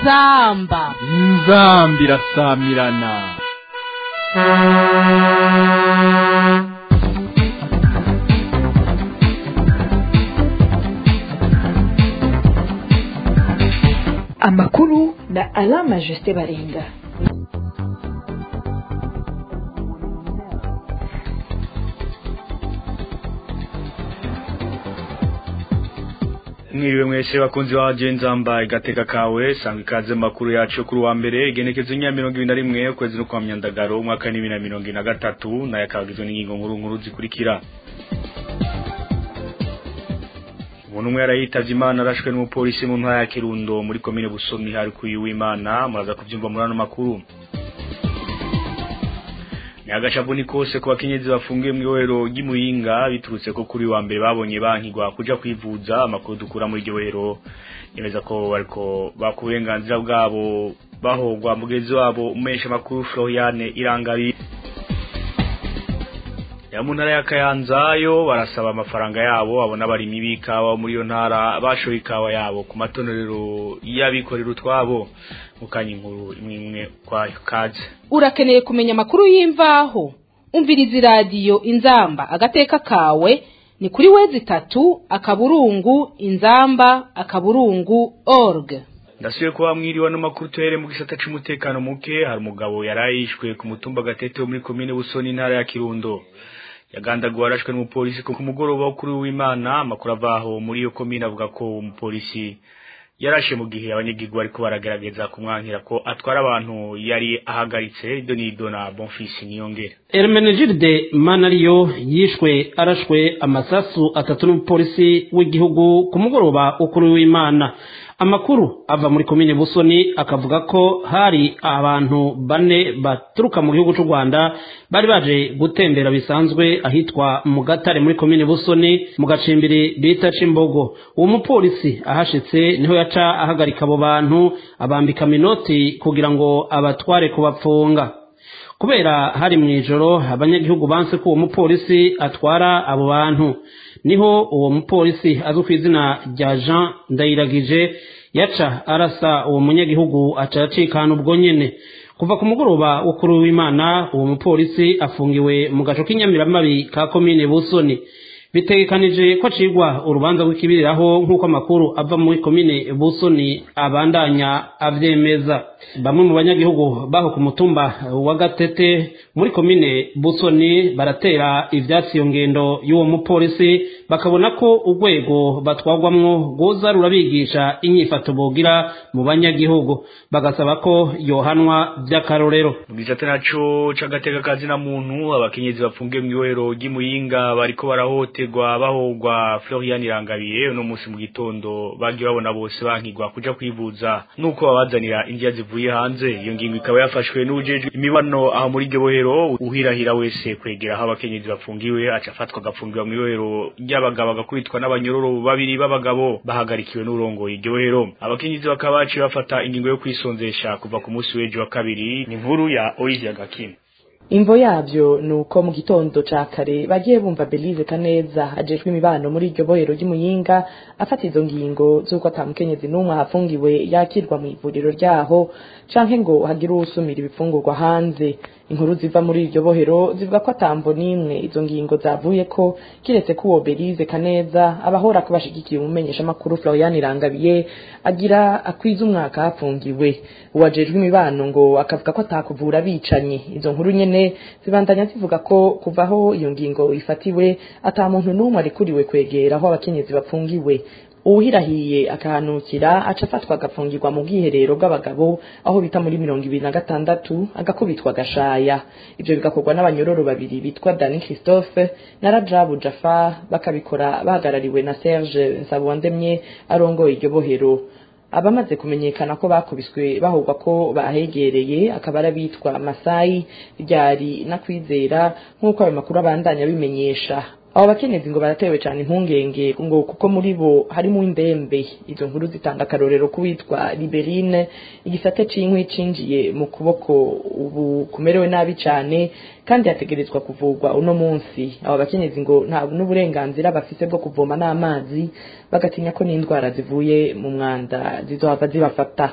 inzamba inzambi irasamirana amakuru na alama jusite baringa mwiriwe mwese bakunzi ba nzamba igateka kawe sanga ikaze mu makuru yacu kuri wa mbere igenekezo nya mirongo ibiri na rimwe ukwezi no kwa myandagaro umwaka n'ibiri na mirongo ine na gatatu nayo akabagizwe n'ingingo nkuru nkuru zikurikira umuntu umwe yarayitavye imana arashwe n'umupolisi mu ntara ya kirundo muri komine busomi hari kuyu w'imana muraza kuvyumva muri ano makuru ni agashavuni kose ku bakenyezi bafungiye mu ibohero ry'imuyinga biturutse ko kuri wa mbere babonye bankigwa kuja kwivuza amakuru dukura muri iryo bohero yemeza ko bariko baka uburenganzira bwabo bahogwa mugenzi wabo umesha makuru Floriane Irangabi ya mu ntara ya Kayanza yo barasaba amafaranga yabo abona abarimyi b'ikawa muri iyo ntara bashoye ikawa yabo ku matonorero y'abikorera utwabo mukanya inkuru imwe imwe kwayo kaze urakeneye kumenya amakuru y'imvaho umviriza iradiyo inzamba agateka kawe ni kuri wezi itatu akaburungu inzamba akaburungu org ndasubiye kuba mwiriwe no makuru tuhere mu gisata c'umutekano muke hari umugabo yarayishwe ku mutumba gatete wo muri komine busoni intara ya kirundo yagandaguwe arashwe n'umupolisi ku mugoroba wo kuri w'imana amakuru avaho muri iyo komine avuga ko umupolisi yarashe mu gihe abanyagirwa ariko baragerageza kumwankira ko atwara abantu yari ahagaritse ibyo ni dona bonfisi niyongera Hermenegilde Manariyo yishwe arashwe amasasu atatu n'umupolisi w'igihugu ku mugoroba wo kuri w'imana amakuru ava muri komine busoni akavuga ko hari abantu bane baturuka mu gihugu cy'u rwanda bari baje gutembera bisanzwe ahitwa mu gatare muri komine busoni mu gacimbiri bita cimbogo uwo mupolisi ahashitse niho yaca ahagarika abo bantu abambika minoti kugira ngo abatware kubapfunga kubera hari mu ijoro abanyagihugu banse ko uwo mupolisi atwara abo bantu niho uwo mupolisi azwi ku izina rya jean ndayiragije yaca arasa uwo munyagihugu aca acikana ubwo nyene kuva ku mugoroba wo kuri w'imana uwo mupolisi afungiwe mu gaco k'inyamiramabi ka komine busoni bitegekanije ko acigwa urubanza rw'ikibiriraho nk'uko amakuru ava muri komine busoni abandanya avyemeza bamwe mu banyagihugu baho ku mutumba wa gatete muri komine busoni baratera ivyatsi iyo ngendo y'uwo mupolisi bakabona ko urwego batwagwamwo rwoza rurabigisha inyifato bogira mu banyagihugu bagasaba ko yohanwa vy'akarorero mu gisata naco c'agateka kazina muntu abakenyezi bafungiye mu ibohero ry'imuyinga bariko barahoterwa bahogwa Florian Irangabiye uno munsi mu gitondo bagiye babona bose bankigwa kuja kwivuza nuko babazanira indya zivuye hanze iyo ngingo ikaba yafashwe n'ujejwe imibano aho muri iryo bohero uhirahira wese kwegera aho abakenyezi bafungiwe aca afatwa agafungirwa mu ibohero ry'abagabo agakubitwa n'abanyororo babiri b'abagabo bahagarikiwe n'urongoye iryo bohero abakenyezi bakaba baciye bafata ingingo yo kwisonzesha kuva ku munsi w'ejo wa kabiri ni inkuru ya Oizia Gakim imvo yavyo ni uko mu gitondo ca kare bagiye bumva belize kaneza ajejwe imibano muri iryo bohero ry'umuyinga afata izo ngingo z'uko ata mukenyezi n'umwe ahafungiwe yakirwa mu ivuriro ryaho canke ngo hagire uwusumira ibifungurwa hanze inkuru ziva muri iryo bohero zivuga ko atamvo n'imwe izo ngingo zavuye ko kiretse ko uwo belize kaneza abahora ko bashigikiye umumenyesha makuru Florian Irangabiye agira akwiza umwaka hafungiwe uwajejwe imibano ngo akavuga ko atakuvura bicanyi izo nkuru nyene zibandanya zivuga ko kuvaho iyo ngingo ifatiwe ata muntu n'umwe arikuriwe kwegera aho abakenyezi bafungiwe uwuhirahiye akahanukira aca afatwa agafungirwa mu bwiherero bw'abagabo aho bita muri mirongo ibiri na gatandatu agakubitwa agashaya ivyo bigakorwa n'abanyororo babiri bitwa dani christophe na rajabu jafar bakabikora bahagarariwe na serge nsabwandemye arongoye iryo bohero abamaze kumenyekana ko bakubiswe bahogwa ko bahegereye akaba ari abitwa masayi ryari na kwizera nk'uko ayo makuru abandanya bimenyesha abo bakenyezi ngo baratewe cyane impungenge ngo kuko muri bo harimo indembe izo nkuru zitanga akarorero k'uwitwa liberine igisate c'inkwi cinjiye mu kuboko ubu kumerewe nabi cyane kandi yategerezwa kuvurwa uno munsi abo bakenyezi ngo nta n'uburenganzira bafise bwo kuvoma n'amazi bagatinya ko n'indwara zivuye mu mwanda zizohava zibafata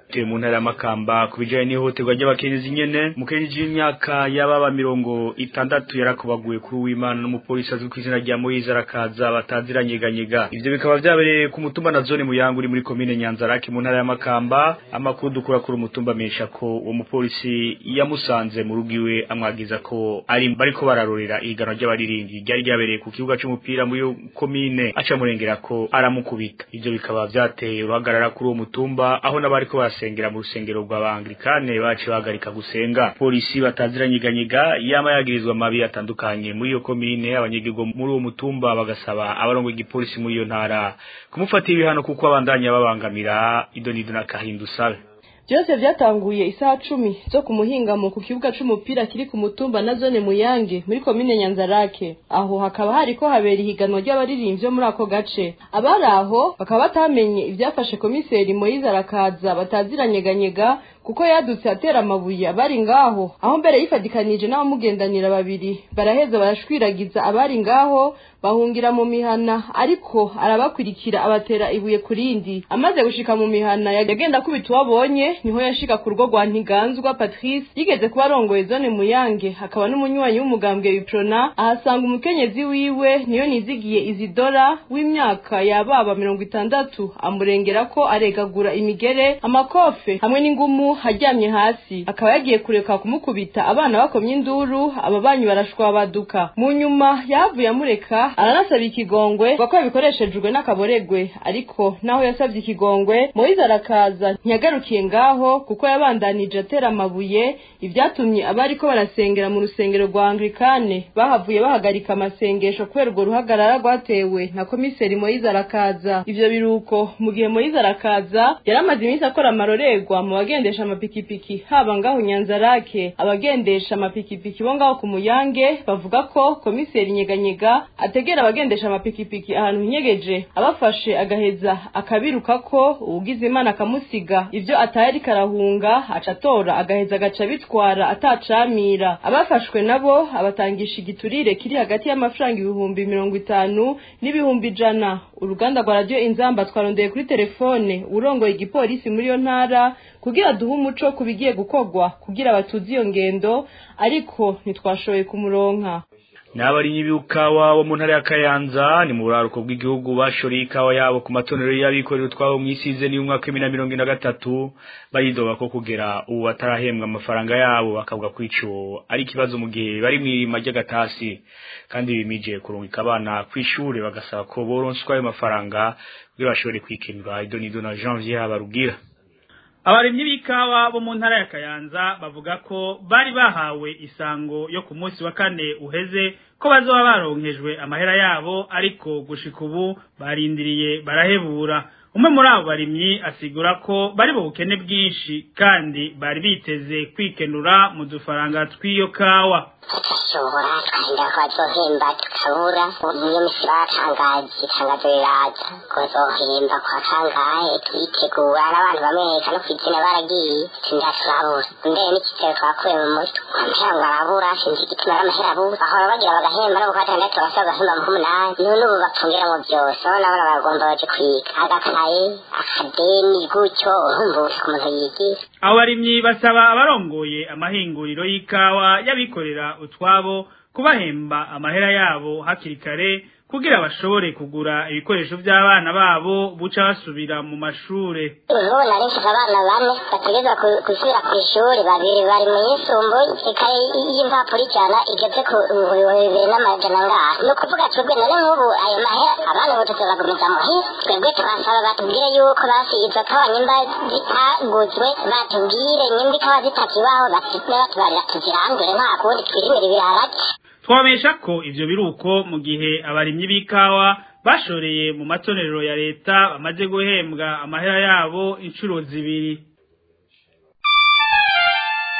tuye mu ntara y'amakamba ku bijanye n'ihohoterwa ry'abakenyezi nyene umukenyezi w'imyaka y'ababa mirongo itandatu yarakubaguye kuri uwimana n'umupolisi azwi ku izina rya moyize arakaza bataziranyeganyega ivyo bikaba vyabereye ku mutumba na zone muyango uri muri komine nyanzarake mu ntara y'amakamba amakuru dukura kuri umutumba amenyesha ko uwo mupolisi yamusanze mu rugo iwe amwagiza ko ari bariko bararorera ihiganwa ry'abaririmbyi ryari ryabereye ku kibuga c'umupira muri iyo komine aca murengera ko aramukubita ivyo bikaba vyateye uruhagarara kuri uwo mutumba aho n'abariko basengera mu rusengero rw'abanglikane baciye bahagarika gusenga polisi bataziranyeganyega yama yagirizwa amabi atandukanye muri iyo komine abanyagihugu muri uwo mutumba bagasaba abarongo igipolisi muri iyo ntara kumufatira ibihano kuko abandanya babangamira idonido na kahindu sabe byose byatanguye isaha cumi zo ku muhingamo ku kibuga c'umupira kiri ku mutumba na zone muyange muri komine nyanzarake aho hakaba hariko habera ihiganwa ry'abaririmbyi bo muri ako gace abari aho bakaba batamenye ivyafashe komiseri moyize arakaza bataziranyeganyega kuko yadutse atera amabuye abari ngaho aho mbere yifadikanije n'abamugendanira babiri baraheza barashwiragiza abari ngaho bahungira mu mihana ariko arabakurikira abatera ibuye ku rindi amaze gushika mu mihana yagenda akubita uwo abonye niho yashika ku rugo rwa ntiganzwa patrice yigeze kuba arongoye zone muyange hakaba n'umunywanyi w'umugambwe wiprona ahasanga umukenyezi wiwe niyo nizigiye izidora w'imyaka yababa mirongo itandatu amurengera ko aregagura imigere amakofe hamwe n'ingumu aryamye hasi akaba yagiye kureka kumukubita abana bakomye induru ababanyi barashwabaduka mu nyuma yahavuye amureka aranasaba ikigongwe kuko yabikoreshejwe n'akaboregwe ariko naho yasabye ikigongwe moyize arakaza ntiyagarukiye ngaho kuko yabandanije atera amabuye ibyatumye abariko barasengera mu rusengero rwa anglikane bahavuye bahagarika amasengesho kubera urwo ruhagarara rwatewe na komiseri moyize arakaza ivyo biruko mu gihe moyize arakaza yari amaze iminsi akora amarorerwa mu bagendesha amapikipiki haba ngaho nyanzarake abagendesha amapikipiki bo ngaho ku muyange bavuga ko komiseri nyeganyega ategera abagendesha amapikipiki ahantu hinyegeje abafashe agaheza akabiruka ko uwugize imana akamusiga ivyo atari karahunga aca atora agaheza agaca bitwara atacamira abafashwe nabo abatangisha igiturire kiri hagati y'amafaranga ibihumbi mirongo itanu n'ibihumbi ijana uruganda rwa radiyo inzamba twarondeye kuri telefone urongoye igipolisi muri iyo ntara kugira duhe umuco ku bigiye gukorwa kugira batuze iyo ngendo ariko ntitwashoboye kumuronka n'abarimyi b'ikawa bo mu ntara ya Kayanza ni mu buraruko bw'igihugu bashoreye ikawa yabo ku matonero y'abikorera utwabo mu isize ni umwaka w'ibihumbi na mirongo ine na gatatu bayidoba ko kugera ubu batarahembwa amafaranga yabo bakavuga ko ico ari ikibazo mu gihe bari mu irima ry'agatasi kandi bimije kurungika abana ku ishure bagasaba ko boronswa ayo mafaranga kugira bashobore kwikenura idonido na janvier habarugira abarimyi b'ikawa bo mu ntara ya kayanza bavuga ko bari bahawe isango yo ku munsi wa kane uheze ko bazoba baronkejwe amahera yabo ariko gushika ubu barindiriye barahebura umwe muri abo barimyi asigura ko bari mu bukene bwinshi kandi bari biteze kwikenura mu dufaranga tw'iyo kawa tutashobora twahinda ko bazohemba tukabura niyo misi batangaje itangazo riraza ko bazohemba kwa kangahe turitegura n'abantu bamwe no kw'izina baragiye sinda turabura mbere n'ikitero twakuye mu mutwe amahera ngo arabura sinzi igituma ari amahera abura bahora bagira bagahemba no ku gatandatu basaba bagahemba mu k'umunani none ubu bapfungira mu byose urabona abana bagomba baje kwiga agakaye akadeni gutyo urumva ku muntu yigira abo barimyi basaba abarongoye amahinguriro y'ikawa y'abikorera utwabo kubahemba amahera yabo hakiri kare kugira bashobore kugura ibikoresho by'abana babo buca basubira mu mashure ubu nari mfite abana bane bategereza gusubira ku ishuri babiri bari mu yisumbuye ikaye y'impapuro ijana igeze ku bihumbi bibiri n'amajana ngaha ni ukuvuga twebwe none nk'ubu ayo mahera abana ubu tuzobagumiza muhira twebwe turasaba batubwire yuko basize kawa nyimba zitaguzwe batubwire nyimba ikawa zitakibaho basibe batubarira tuzirandure nta kundi twirimira ibirarage twabesha ko ivyo biruko mu gihe abarimyi b'ikawa bashoreye mu matonero ya leta bamaze guhembwa amahera yabo inshuro zibiri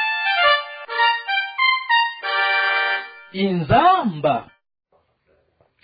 inzamba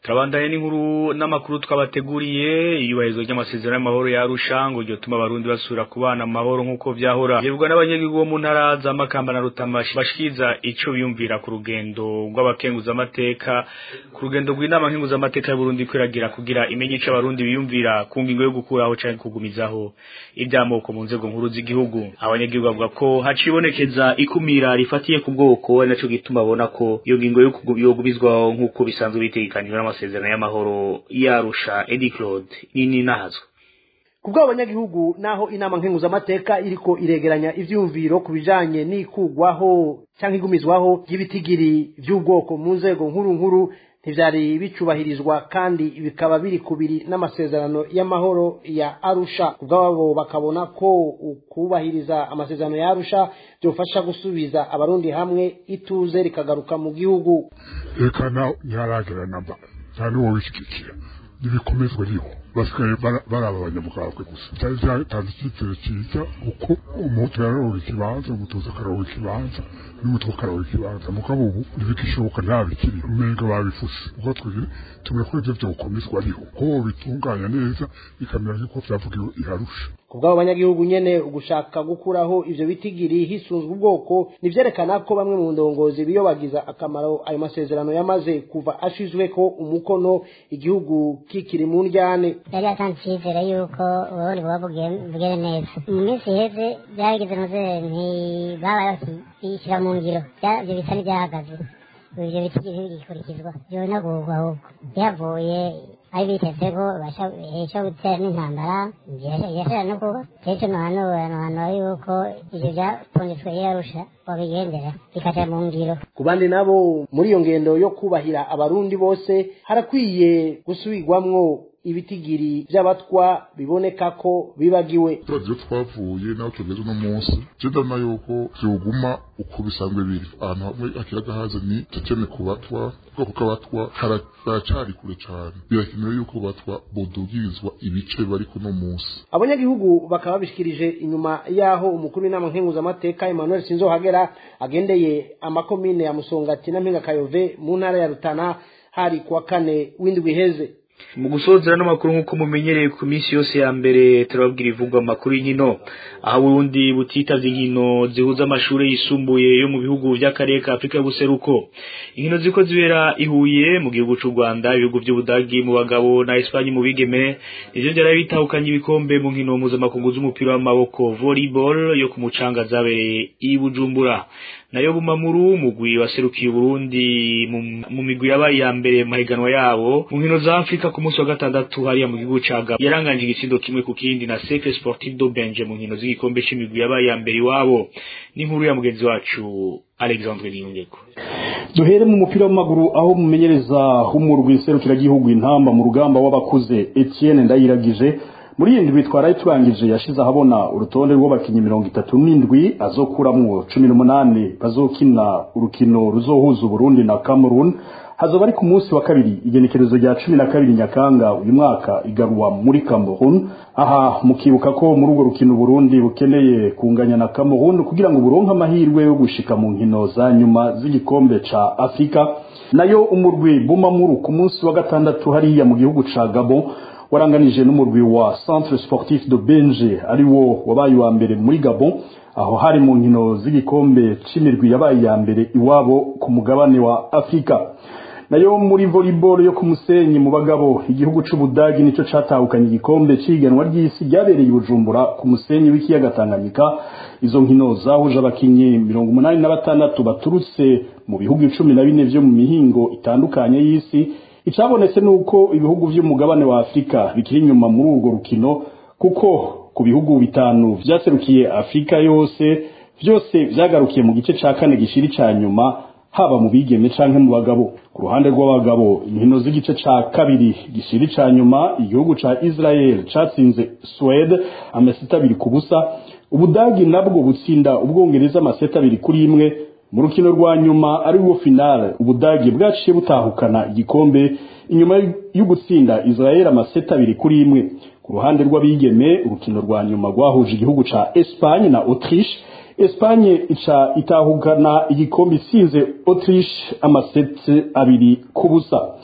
turabandanye n'inkuru n'amakuru twabateguriye iyubahirizwa ry'amasezerano y'amahoro ya Arusha ngo ryotuma abarundi basubira kubana amahoro nk'uko vyahora bivugwa n'abanyagihugu bo mu ntara za Makamba na Rutama bashikiriza ico biyumvira ku rugendo rw'abakenguza amateka ku rugendo rw'inama nkenguza amateka y'u Burundi kwiragira kugira imenye ico abarundi biyumvira ku ngingo yo gukuraho canke kugumizaho ibyamoko mu nzego nkuru z'igihugu abanyagihugu bavuga ko hacibonekeza ikumira rifatiye ku bwoko ari naco gituma babona ko iyo ngingo yo kugubizwaho nk'uko bisanzwe bitegekanyijwe n'amasezerano y'amahoro yarusha Eddie Claude nini nahazwe kubwo abanyagihugu naho inama nkenguzamateka iriko iregeranya ivyumviro ku bijanye n'ikugwaho canke igumizwaho ry'ibitigiri vy'ubwoko mu nzego nkuru nkuru ntivyari bicubahirizwa kandi bikaba biri kubiri n'amasezerano y'amahoro ya Arusha kubwabo bakabona ko ukubahiriza amasezerano ya Arusha byofasha gusubiza abarundi hamwe ituze rikagaruka mu gihugu reka nawe ntiharagera namba nta n'uwo wishyigikira n'ibikomezwa riho basigaye baraba abanyamugambwe gusa cyari cyatanze icyizere cyiza kuko umuhutu yararonka ikibanza umutuzi akaronka ikibanza n'umutwe akaronka ikibanza mugabo ubu ntibikishoboka nta bikiri umenga babifuse ubwo twebwe tumwe ko ivyo vyokomezwa riho ko bitunganya neza bikamera nk'uko vyavugiwe iharusha kubw'abo banyagihugu nyene ugushaka gukuraho ivyo bitigiri hisunzwe ubwoko nivyerekana ko bamwe mu ndongozi biyobagiza akamaro ayo masezerano yamaze kuva ashizweko umukono igihugu kikiri mu ndyane yari yatanze icyizere yuko uburundi buba bugere neza mu minsi iheze byarigeze noze ntibabaye bakishyira mu ngiro ibyo bisa n'ibyahagaze ibyo bitigiri bigikurikizwa byona guhugwa ahubwo bihavuye ari biteze ko basha gutera n'intambara yashara no kuba rero nuhanura nuhanura yuko ivyo vyapfunditswe yarusha wabigendera bikaja mu ngiro ku bandi nabo muri iyo ngendo yo kubahira abarundi bose harakwiye gusubirwamwo ibitigiri by'abatwa biboneka ko bibagiwe turagiye twavuye naho tugeze uno munsi ndabona yuko vyoguma uko bisanzwe biri ahantu hamwe hakiri agahaze ni tekene ku batwa ubwoko bw'abatwa haracari kure cane birakenewe yuko batwa bodugirizwa ibice bari kuno munsi abanyagihugu bakaba babishikirije inyuma yaho umukuru w'inama nkenguzamateka emmanuel sinzohagera agendeye amakomine ya musongati na mpinga kayove mu ntara ya rutana hari kuwa kane w'indwi iheze mu gusozera n'amakuru nk'uko mumenyereye ku minsi yose ya mbere turababwira ivugwa amakuru y'inkino aho Burundi butitavye inkino zihuza amashuri yisumbuye yo mu bihugu vy'akarere ka Afrika y'ubuseruko inkino ziko zibera ihuye mu gihugu c'u Rwanda ibihugu vy'Ubudagi mu bagabo na Espagne mu bigeme ivyo vyari bitahukanye ibikombe mu nkino mpuzamakungu z'umupira w'amaboko volleyball yo ku mucanga zabereye i Bujumbura nayo bumamuru mugwi waserukiye Burundi mu migwi yabaye ya mbere mahiganwa yabo mu nkino za Afrika ku munsi wa gatandatu hariya mu gihugu ca Gabon yaranganje igitsindo kimwe ku kindi na Cercle Sportif do Benje mu nkino z'igikombe c'imigwi yabaye ya mbere iwabo n'inkuru ya mugenzi wacu Alexandre Niyongeko duhere mu mupira w'amaguru aho mumenyereza h'umurwi serukiragihugu intamba mu rugamba w'abakuze Etienne Ndayiragije muri iyi ndwi twaraye turangije yashize ahabona urutonde rw'abakinnyi mirongo itatu n'indwi azokuramwo cumi n'umunani bazokina urukino ruzohuza uburundi na cameroon hazoba ari ku munsi wa kabiri igenekerezo rya cumi na kabiri nyakanga uyu mwaka igaruwa muri cameroon aha mukibuka ko muri urwo rukino uburundi bukeneye kunganya na cameroon kugira ngo buronke amahirwe yo gushika mu nkino za nyuma z'igikombe ca afurika nayo umurwi bumamuru ku munsi wa gatandatu hariya mu gihugu ca gabon waranganije n'umurwi wa centre sportif de benje ari wo wabaye wa mbere muri gabon aho hari mu nkino z'igikombe c'imirwi yabaye ya mbere iwabo ku mugabane wa afurika nayo muri volleyball yo ku musenyi mu bagabo igihugu c'ubudagi nico catahukanye igikombe c'ihiganwa ry'isi ryabereye i bujumbura ku musenyi w'ikiyaga tanganyika izo nkino zahuje abakinyi mirongo umunani na batandatu baturutse mu bihugu cumi na bine vyo mu mihingo itandukanye y'isi icabonetse nuko ibihugu vy'umugabane wa Afrika bikiri inyuma muri urwo rukino kuko ku bihugu bitanu vyaserukiye Afrika yose vyose vyagarukiye mu gice ca kane gishiri ca nyuma haba mu bigeme canke mu bagabo ku ruhande rw'abagabo inkino z'igice ca kabiri gishiri ca nyuma igihugu ca Israel catsinze Swede amaseta abiri ku busa ubudagi nabwo butsinda ubwongereza amaseta abiri kuri imwe mu rukino rwa nyuma ari rwo finale ubudagi bwaciye butahukana igikombe inyuma yo gutsinda Israel amaseta abiri kuri imwe ku ruhande rw'abigeme urukino rwa nyuma rwahuje igihugu ca Espagne na Autriche Espagne ica itahukana igikombe isinze Autriche amasete abiri ku busa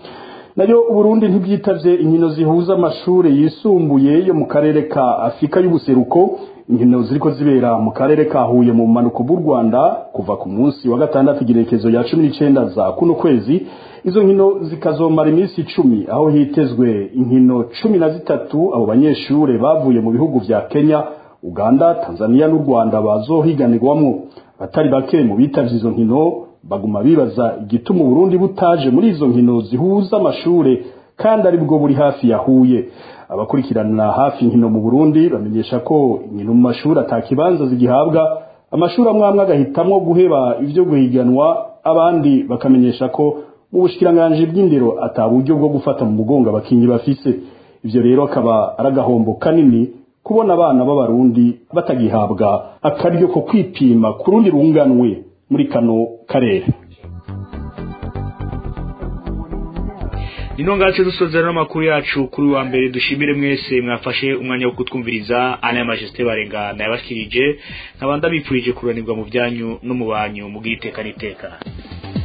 nayo uburundi ntibwitavye inkino zihuza amashure yisumbuye yo mu karere ka afurika y'ubuseruko inkino ziriko zibera mu karere ka huye mu bumanuko bw'u rwanda kuva ku munsi wa gatandatu igerekezo ya cumi n'icenda za kuno kwezi izo nkino zikazomara iminsi icumi aho hitezwe inkino cumi na zitatu abo banyeshure bavuye mu bihugu vya kenya uganda tanzania n'u rwanda bazohiganirwamwo abatari bake mu bitavye izo nkino baguma bibaza igituma uburundi butaje muri izo nkino zihuza amashure kandi ari bwo buri hafi ya huye abakurikirana hafi inkino mu burundi bamenyesha ko inkino mu mashuri atakibanza zigihabwa amashuri amwe amwe agahitamwo guheba ivyo guhiganwa abandi bakamenyesha ko mu bushikiranganji bw'indero ata buryo bwo gufata mu mugongo abakinyi bafise ivyo rero akaba ari agahombo kanini kubona abana b'abarundi batagihabwa akaryo ko kwipima ku rundi runganwe muri kano karere Nino ngacu dusozera n'amakuru yacu kuri wa mbere dushimire mwese mwafashe umwanya wo kutwumviriza ana ya majesté barenga na yabashikirije nkabanda bipfurije kuranirwa mu byanyu no mu banyu mu bwiteka niteka